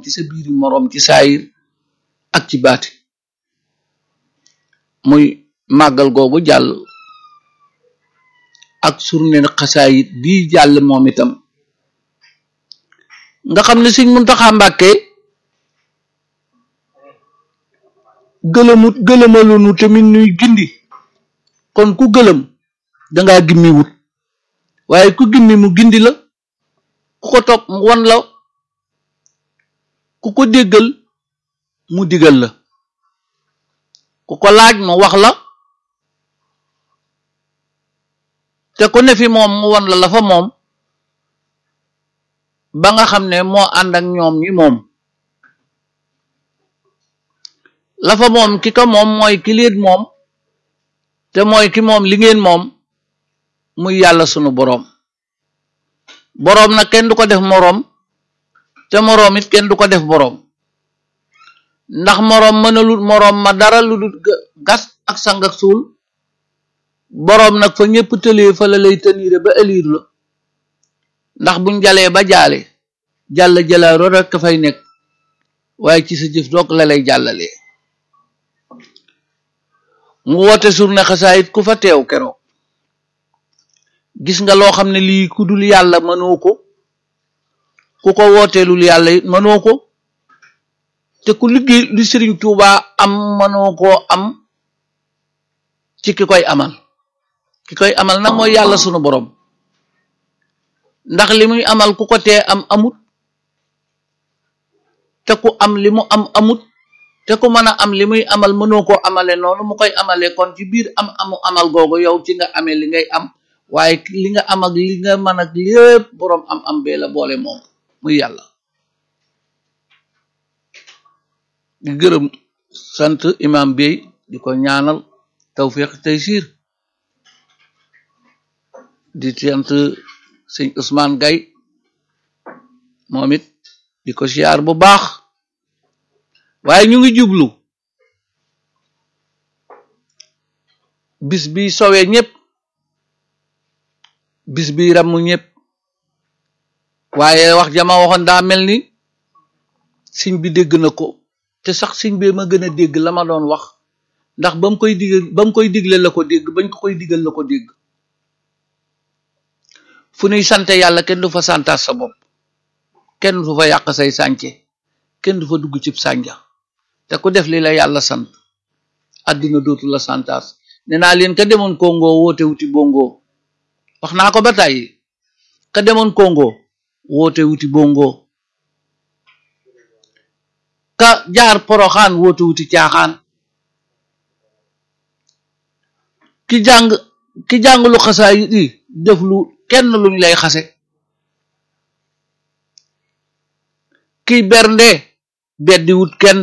moroom ci sa biiri moroom ci saayir ak ci baati muy màggal googu jàll ak surne xasaayit bii jàll moom itam nga xam ne Sëñ Muntaxa Mbàkke gëlëmut gëlëmalunu tamit nuy gindi kon ku gëlëm dangaa gimmi wut waaye ku gimmi mu gindi la ku ko topp mu won la ku ko déggal mu digal la ku ko laaj mu wax la te ku ne fi moom mu won la la fa moom ba nga xam ne moo ànd ak ñoom ñi moom la fa moom ki ko moom mooy ki leen moom te mooy ki moom li ngeen moom muy yàlla sunu boroom boroom nag kenn du ko def moroom te moroom it kenn du ko def boroom ndax moroom mënalul moroom ma dara lu dul gas ak sang ak suul boroom nag fa ñépp tëlee fa la lay tëniire ba ëliir la ndax buñ jalee ba jaale jàll jalaaro rekk fay nekk waaye ci sa jëf doog la lay jàllalee mu woote surne xasaayit ku fa teew keroog gis nga loo xam ne lii ku dul yàlla mënoo ko ku ko wooteelul yàlla it mënoo ko te ku liggéey li Sëriñ Tuubaa am mënoo koo am ci ki koy amal ki koy amal nag mooy yàlla sunu borom ndax li muy amal ku ko tee am amut te ku am li mu am amut te ku mën a am li muy amal mënoo koo amale noonu mu koy amale kon ci biir am amu amal googu yow ci nga amee li ngay am waaye li nga am ak li nga mën ak lépp boroom am am bee la boole moom muy yàlla di gërëm sant imam bey di ko ñaanal tawfiq taysir di sant sëñ Ousmane Gay moom it di ko siyaar bu baax waaye ñu ngi jublu bis bi sowee ñépp bis bi ramm ñépp waaye wax jama waxoon daa mel ni siñ bi dégg na ko te sax siñ bee ma gën a dégg la ma doon wax ndax ba mu koy digal ba mu koy digle la ko dégg bañ ko koy digal la ko dégg fu nuy sante yàlla kenn du fa santaas sa bopp kenn du fa yàq say sànce kenn du fa dugg cib sànja te ku def li la yàlla sant àddina dootu la santaas ne naa leen ka demoon Congo woote wuti bongo wax naa ko ba tàyyi ka demoon Congo woote wuti bongo ka jaar poroxaan woote wuti caaxaan ki jàng ki jàng lu xasaa yi def lu kenn luñ lay xase kiy bernde beddi wut kenn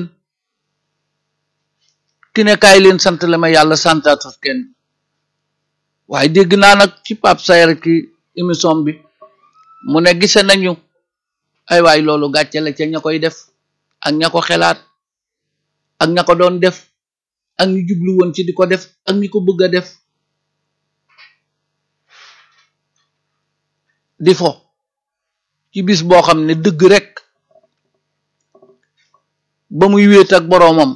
ki ne kaay leen sant la ma yàlla santaatut kenn waaye dégg naa nag ci Pape Sayer ki émission bi mu ne gise nañu ay waay loolu gàcce la ca ña koy def ak ña ko xelaat ak ña ko doon def ak ñi jublu woon ci di ko def ak ñi ko bëgg a def di fo ci bis boo xam ne dëgg rek ba muy wéet ak boroomam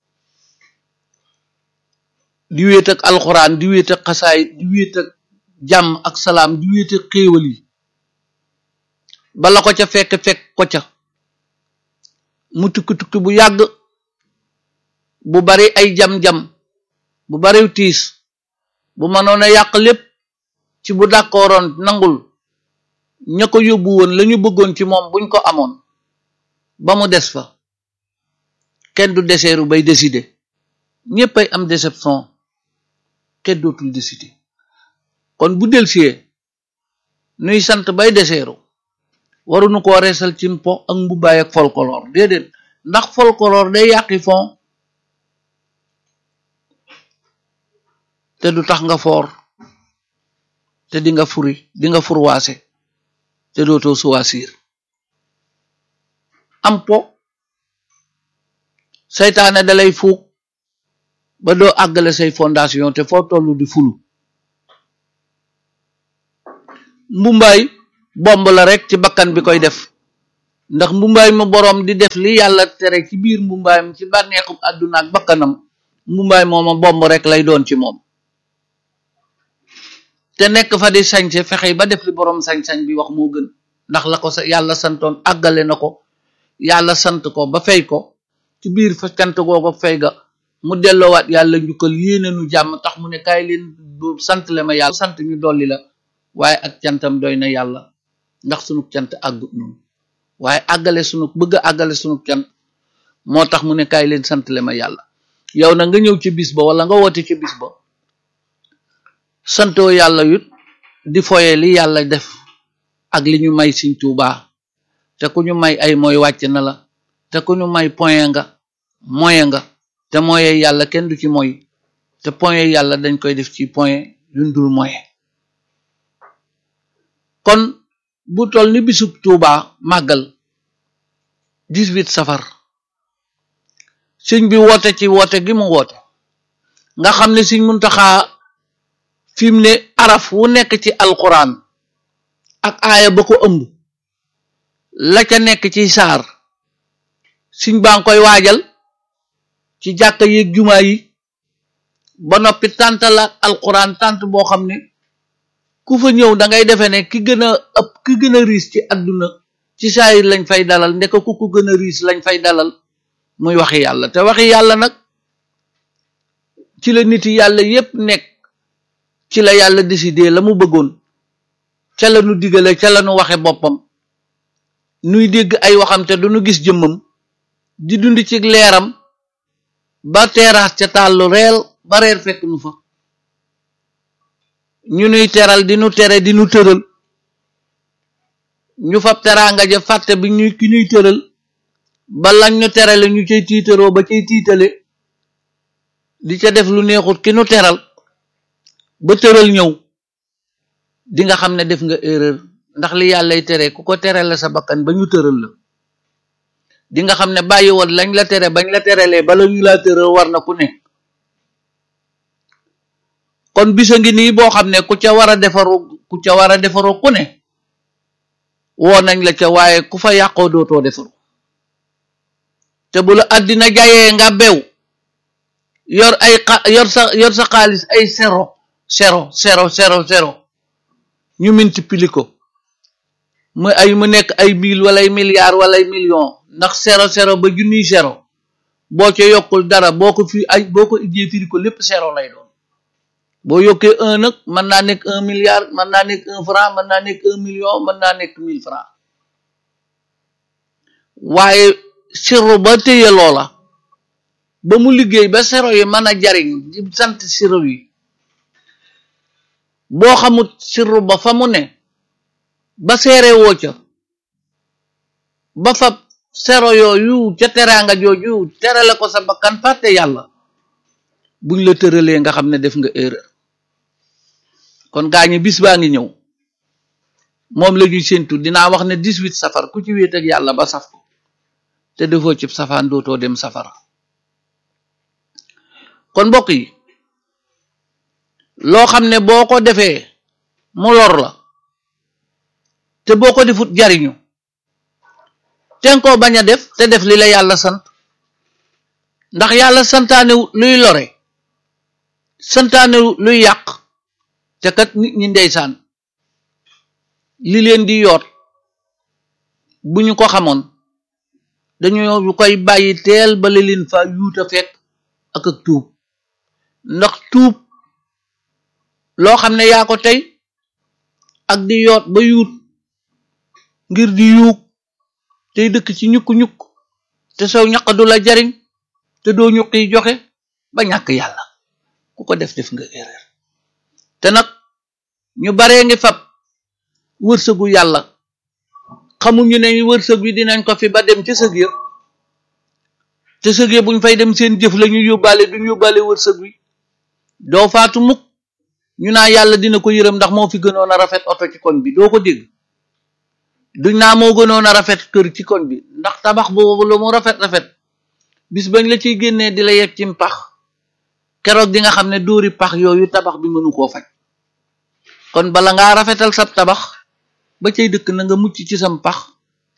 di wéet ak alxuraan di wéet ak xasaay di wéet ak jàmm ak salaam di wéet ak xéewal yi bala ko ca fekk fekk ko ca mu tukki tukki bu yàgg bu bari ay jam-jam bu bari tiis bu mënoon a yàq lépp ci bu dàkkooroon nangul ña ko yóbbu woon lañu bëggoon ci moom buñ ko amoon ba mu des fa kenn du deseeru bay décider ñépp ay am déception kenn dootul décider kon bu delsiyee nuy sant bay deseeru waruñu ko reesal ci mpo ak mbubbaay ak folklore déedéet ndax folklore day yàqi fon te du tax nga foor te di nga furi di nga furwaase te dootoo suwaasiir am po seytaane dalay fuug ba doo àggale say fondation te foo tollu di fulu mbumbaay bomb la rek ci bakkan bi koy def ndax mbumbaay ma boroom di def li yàlla tere ci biir mbumbaayam ci bànneexu àdduna ak bakkanam mbumbaay mooma bomb rek lay doon ci moom te nekk fa di sañse fexe ba def li boroom sañ-sañ bi wax moo gën ndax la ko sa yàlla santoon àggale na ko yàlla sant ko ba fay ko ci biir fa cant googu fay ga mu delloowaat yàlla njukkal yéene nu jàmm tax mu ne kaay leen sant le ma yàlla sant ñu dolli la waaye ak cantam doy na yàlla ndax sunu cant àggut noonu waaye àggale sunu bëgg a àggale sunu cant moo tax mu ne kaay leen sant le ma yàlla yow na nga ñëw ci bis ba wala nga woote ci bis ba santoo yàlla yut di foye li yàlla def ak li ñu may Sëñ Tuubaa te ku ñu may ay mooy wàcc na la te ku ñu may point nga moye nga te moye yàlla kenn du ci moy te point yàlla dañ koy def ci point yuñ dul moye kon bu toll ni bisub Tuubaa màggal 18 safar sëñ bi woote ci woote gi mu woote nga xam ne Sëñ Muntaxaa fi mu ne araf wu nekk ci alquran ak aaya ba ko ëmb la ca nekk ci saar siñ baa ngi koy waajal ci jàkka yeeg jumaa yi ba noppi tànt la alquran tànt boo xam ne ku fa ñëw da ngay defee ne ki gën a ëpp ki gën a riis ci àdduna ci saayir lañ fay dalal ndeka ku ko gën a riis lañ fay dalal muy waxi yàlla te waxi yàlla nag ci la nit yàlla yépp nekk ci la yàlla décidé la mu bëggoon ca la nu digale ca la nu waxe boppam nuy dégg ay waxam te duñu gis jëmmam di dund ci leeram ba teeraas ca tàllu reel ba reer fekk nu fa ñu nuy teral di nu tere di nu tëral ñu fab teraanga ja fàtte bi ñuy ki ñuy tëral ba lañ ñu terale ñu cay tiitaroo ba cay tiitale di ca def lu neexut ki nu teral ba tëral ñëw di nga xam ne def nga erreur ndax li yàllay tere ku ko tere la sa bakkan ba ñu tëral la di nga xam ne bàyyi woon lañ la tere bañ la terelee bala ñu laa tëral war na ku ne kon bisa ngi nii boo xam ne ku ca war a defaru ku ca war a defaru ku ne woo nañ la ca waaye ku fa yàqoo dootoo defaru te bu la àddina jayee nga bew yor ay yor sa yor sa xaalis ay zéro zéro zéro zéro zéro ñu multiplier ko mu ay mu nekk ay mille wala ay milliards wala ay millions ndax zéro zéro ba junniy zéro boo ca yokkul dara boo ko fi ay boo ko ijjee firi ko lépp zéro lay doon boo yokkee un nag mën naa nekk un milliard mën naa nekk un franc mën naa nekk un million mën naa nekk mille franc waaye sirru ba téye loola ba mu liggéey ba zéro yi mën a jariñ di sant sirru yi boo xamut sirru ba fa mu ne ba seere woo ca ba fab sero yooyu ca teraanga jooju terale ko sa bakkan fàtte yàlla buñ la tëralee nga xam ne def nga erreur kon gaa ñi bis baa ngi ñëw moom la ñuy séntu dinaa wax ne 18 safar ku ci wéet ak yàlla ba saf ko te defoo cib safaan dootoo dem safara kon mbokk yi loo xam ne boo ko defee mu lor la te boo ko defut jariñu ten koo bañ a def te def li la yàlla sant ndax yàlla santaane luy lore santaane luy yàq te kat nit ñi ndeysaan li leen di yoot bu ñu ko xamoon dañu koy bàyyi teel ba li leen fa yuuta fekk ak ak tuub ndax tuub loo xam ne yaa ko tey ak di yoot ba yuut ngir di yuug tey dëkk ci ñukk-ñukk te sow ñaq du la jariñ te doo ñuqi joxe ba ñàkk yàlla ku ko def def nga erreur te nag ñu baree ngi fab wërsëgu yàlla xamuñu ne wërsëg bi dinañ ko fi ba dem ca sëg ya te sëg ya buñ fay dem seen jëf la ñu yóbbaale duñ yóbbaale wërsëg wi doo faatu mukk ñu naa yàlla dina ko yërëm ndax moo fi gënoon a rafet oto ci koñ bi doo ko dégg duñ naa moo gënoon a rafet kër ci koñ bi ndax tabax boobu lu mu rafet rafet bis bañ la ciy génnee di la yegg ci pax keroog di nga xam ne dóori pax yooyu tabax bi mënu koo faj kon bala ngaa rafetal sab tabax ba cay dëkk na nga mucc ci sam pax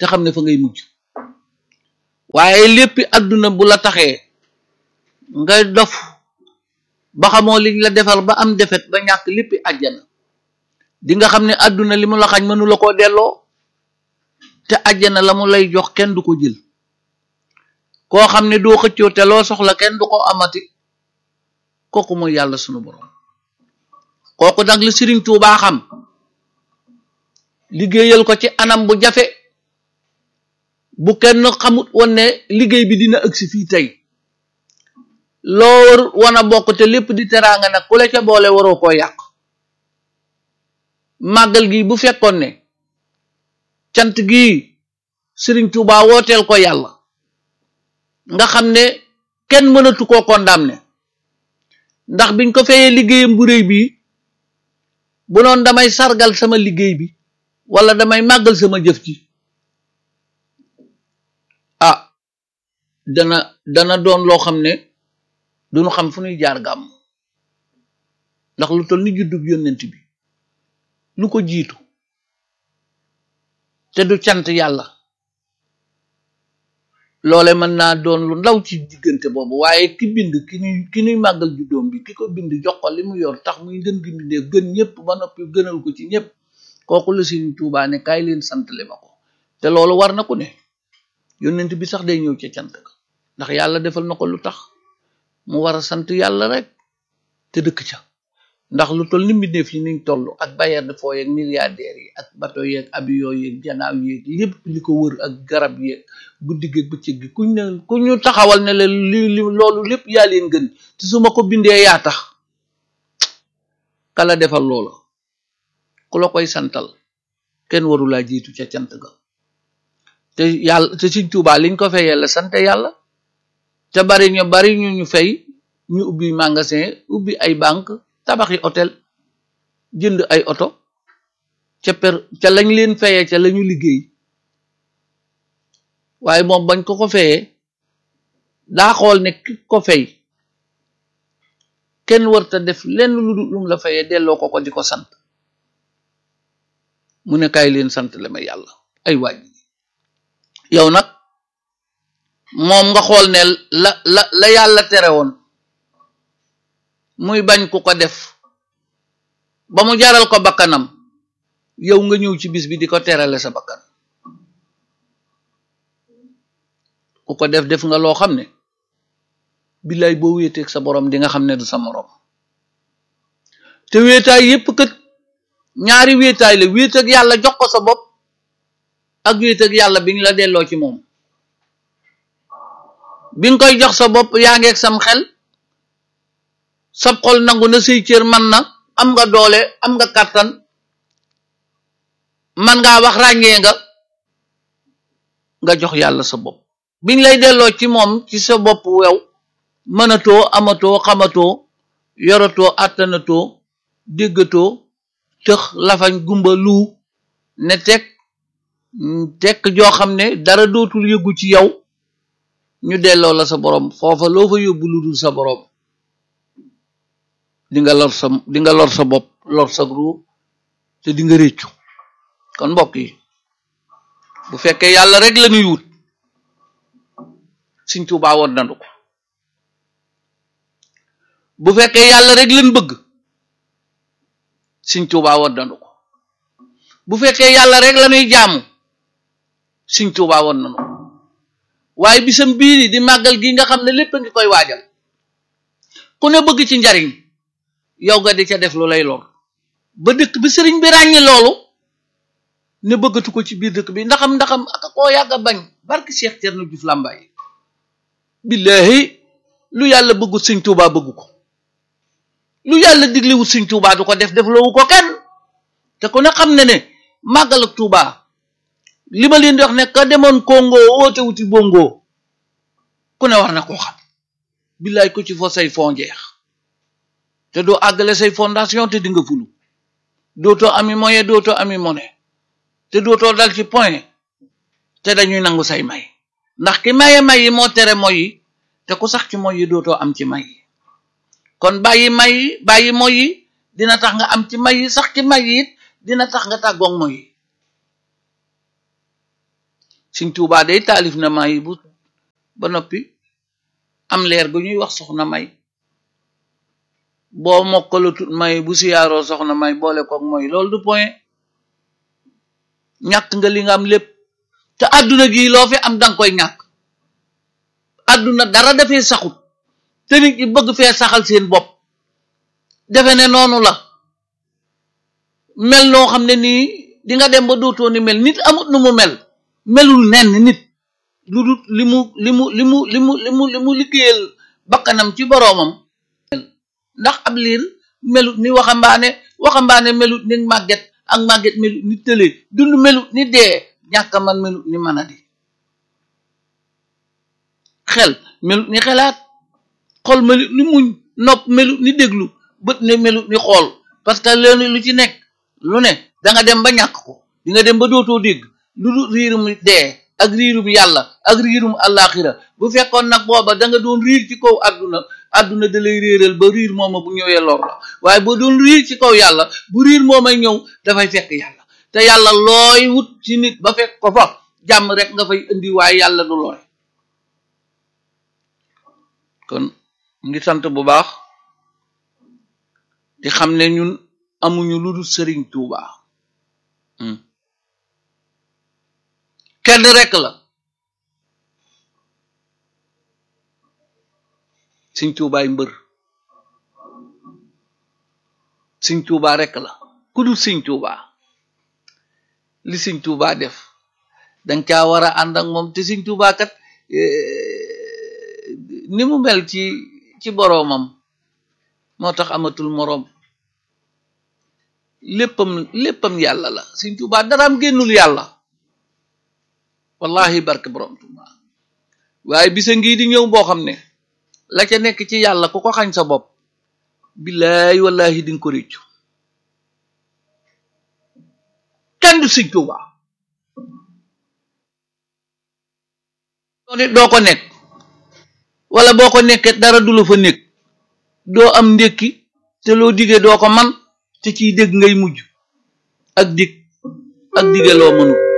te xam ne fa ngay mujj waaye léppi àdduna bu la taxee nga dof ba xamoo liñ la defal ba am defet ba ñàkk léppi àjjana di nga xam ne àdduna li mu la xañ mënu la koo delloo te àjjana la mu lay jox kenn du ko jël koo xam ne doo xëccoo te loo soxla kenn du ko amati kooku mooy yàlla sunu borom kooku nag la Sëriñ Tuubaa xam liggéeyal ko ci anam bu jafe bu kenn xamut woon ne liggéey bi dina ëgsi fii tey loo war wan a bokk te lépp di teraanga nag ku la ca boole waroo koo yàq màggal gi bu fekkoon ne cant gi Sëriñ Tuubaa wooteel ko yàlla nga xam ne kenn mënatu koo condamné ndax biñ ko fayee liggéeyam bu réy bii bu noon damay sargal sama liggéey bi wala damay màggal sama jëf ci ah dana dana doon loo xam ne duñu xam fu ñuy jaar gàmm ndax lu toll ni juddub yónnent bi lu ko jiitu te du cant yàlla loole mën naa doon lu ndaw ci diggante boobu waaye ki bind ki ñuy ki ñuy màggal juddoom bi ki ko bind jox ko li mu yor tax muy gën gi mbindee gën ñëpp ba noppi gënal ko ci ñëpp kooku la Sëriñ Tuubaa ne kaay leen sant le ma ko te loolu war na ku ne yónnent bi sax day ñëw ca cant ga ndax yàlla defal na ko lu tax mu war a sant yàlla rek te dëkk ca ndax lu toll ni mbindeef yi niñ toll ak bailleur de fonds yeeg milliardaires yi ak bateau yeeg avion yeeg janaaw yeeg lépp li ko wër ak garab yeeg guddi gi bëccëg gi kuñ ne ku ñu taxawal ne la li li loolu lépp yaa leen gën te su ma ko bindee yaa tax kala defal loola ku la koy santal kenn warulaa jiitu ca cant ga te yàlla te Sëriñ Tuubaa liñ ko fayee la sant yàlla te bari ñu bari ñu ñu fay ñu ubbi magasin ubbi ay banque tabaxi hôtel jënd ay oto ca per ca lañ leen fayee ca lañu liggéey waaye moom bañ ko ko fayee daa xool ne ki ko fay kenn warta def lenn lu dul lum la fayee delloo ko ko di ko sant mu ne kaay leen sant la ma yàlla ay waaj yow nag moom nga xool ne la la la yàlla tere woon muy bañ ku ko def ba mu jaral ko bakkanam yow nga ñëw ci bis bi di ko terale sa bakkan ku ko def def nga loo xam ne billaay boo wéeteeg sa borom di nga xam ne du sa morom te wéetaay yépp kët ñaari wéetaay la wéet ak yàlla jox ko sa bopp ak wéet ak yàlla bi ñu la delloo ci moom bi nga koy jox sa bopp yaa ngeeg sam xel sab xol nangu na say cër man na am nga doole am nga kàttan man ngaa wax ràññee nga nga jox yàlla sa bopp biñ lay delloo ci moom ci sa bopp wew mënatoo amatoo xamatoo yoratoo àttanatoo déggatoo tëx lafañ gumba lu ne teg tekk joo xam ne dara dootul yëggu ci yow ñu delloo la sa borom foofa loo fa yóbbu lu dul sa borom di nga lor sa di nga lor sa bopp lor sa ruu te di nga réccu kon mbokk yi bu fekkee yàlla rek la ñuy wut Sëriñ Tuubaa woon nandu ko bu fekkee yàlla rek lañ bëgg Sëriñ Tuubaa woon nandu ko bu fekkee yàlla rek la ñuy jaamu Sëriñ Tuubaa woon nandu ko waaye bisam biiri di màggal gi nga xam ne lépp a ngi koy waajal ku ne bëgg ci njariñ yow nga di ca def lu lay lor ba dëkk bi sëriñ bi ràññi loolu ne bëggatu ko ci biir dëkk bi ndaxam ndaxam aka koo yàgg a bañ barki Cheikh Thierno Diouf Lambaye billahi lu yàlla bëggut Sëriñ Tuubaa bëggu ko lu yàlla diglewut Sëriñ Tuubaa du ko def def loowu ko kenn te ku ne xam ne ne màggal ak Tuubaa li ma leen di wax ne ka demoon Congo woote wuti bongo ku ne war na koo xam billaay ko ci fo say fond jeex te doo àggale say fondation te di nga fulu dootoo ami moyen dootoo ami monnaie te dootoo dal ci point te dañuy nangu say may ndax ki maye may yi moo tere moy yi te ku sax ci moy yi dootoo am ci may yi kon bàyyi may yi bàyyi moy yi dina tax nga am ci may yi sax ci may yi it dina tax nga tàggoog moy yi Sëñ Tuubaa day taalif na may bu ba noppi am leer gu ñuy wax soxna may boo mokkalatut may bu siyaaroo soxna may boole koog mooy loolu du point ñàkk nga li nga am lépp te àdduna gi loo fi am danga koy ñàkk àdduna dara dafee saxut te nit ñi bëgg fee saxal seen bopp defe ne noonu la mel noo xam ne nii di nga dem ba dootoo ni mel nit amut nu mu mel melul nenn nit lu dul li mu li mu li mu li mu li mu li mu liggéeyal bakkanam ci boroomam ndax ab liir melut ni waxambaane waxambaane melut ni màgget ak màgget melut ni tële dund melut ni dee ñàkk man melut ni mën a di xel melut ni xelaat xol melut ni muñ nopp melut ni déglu bët ne melut ni xool parce que leen lu ci nekk lu ne danga dem ba ñàkk ko di nga dem ba dootoo dégg lu dul riirum dee ak riirum yàlla ak riirum àllaaxira bu fekkoon nag booba da nga doon riir ci kaw àdduna àdduna da lay réeral ba riir mooma bu ñëwee lor la waaye boo doon riir ci kaw yàlla bu riir moomay ñëw dafay fekk yàlla te yàlla looy wut ci nit ba fekk ko fa jàmm rek nga fay indi waaye yàlla du looy kon ngi sant bu baax di xam ne ñun amuñu lu dul sëriñ Tuuba kenn rek la sëñ Tuubaay mbër sëñ Tuuba rek la ku dul sëñ Tuuba li sëñ Tuuba def danga caa war a ànd ak moom te sëñ Tuuba kat ni mu mel ci ci boroomam moo tax amatul moroom léppam léppam yàlla la sëñ Tuuba daraam génnul yàlla wallahi barke borom Tuuba waaye bisa ngi di ñëw boo xam ne la ca nekk ci yàlla ku ko xañ sa bopp billaay wallahi di nga ko réccu kenn du sëñ Tuuba doo ko nekk wala boo ko nekkee dara du la fa nekk doo am ndékki te loo digee doo ko man te ciy dégg ngay mujj ak dig ak dige loo mënul